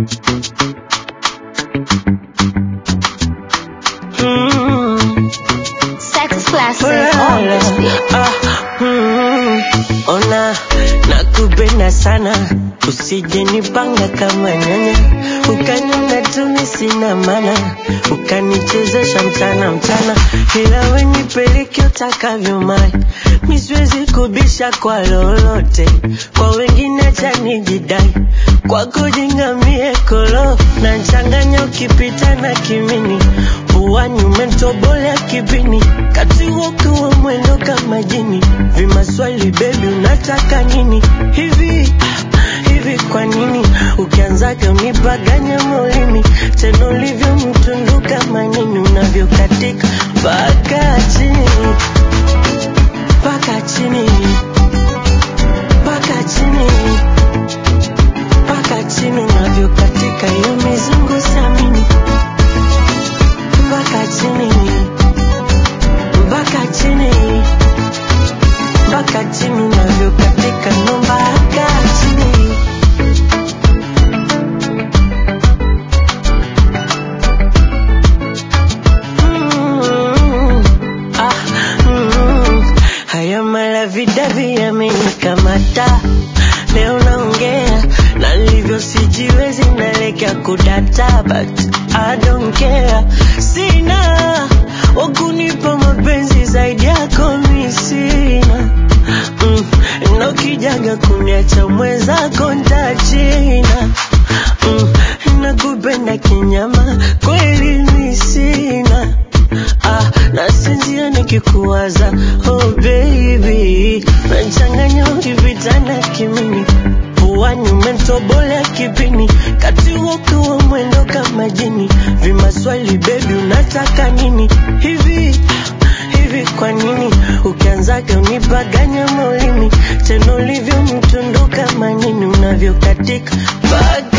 Mm. Sex classic Ulala. on this beat. Ah, mm, ona nakupenda sana usije nipanga kama nyanya ukaniona tumi sina mana ukanichezesha mchana mchana ila wenipeleke utakavyo mai miswezi kubisha kwa lolote kwa wengine chanijidai kwa kujingamie kolo na nchanganya ukipita na kimini puani umentobolea kipini kati wokiwa mwendo kama jini vimaswali bebi unataka nini hivi hivi kwa nini ukianzaga unipaganya molini tena ulivyo mtundu kama nini unavyokatika mpaka chini mpaka chini mpaka chini mpaka chini unavyokatika hiyo mizungu samini mpaka chini mpaka chini mpaka chini unavyokatika ndo mpaka chini Mm, ah, mm, haya malavidavi yamenikamata leo naongea na livyo sijiwezi nalekea kudata but I don't care sina wakunipa mapenzi zaidi yako mi sina mm, na ukijaga kuniacha mwenzako ntachina mm, nakupenda kinyama kweli mi sina ah, nasinzia nikikuwaza oh baby nachanganya ukipitana kimini puani umentobolea kipini kati wokiwa mwendo kama jini vimaswali bebi unataka nini hivi hivi kwa nini ukianzaga unipaganya molini tena ulivyo mtundu kama nini unavyokatika mpaka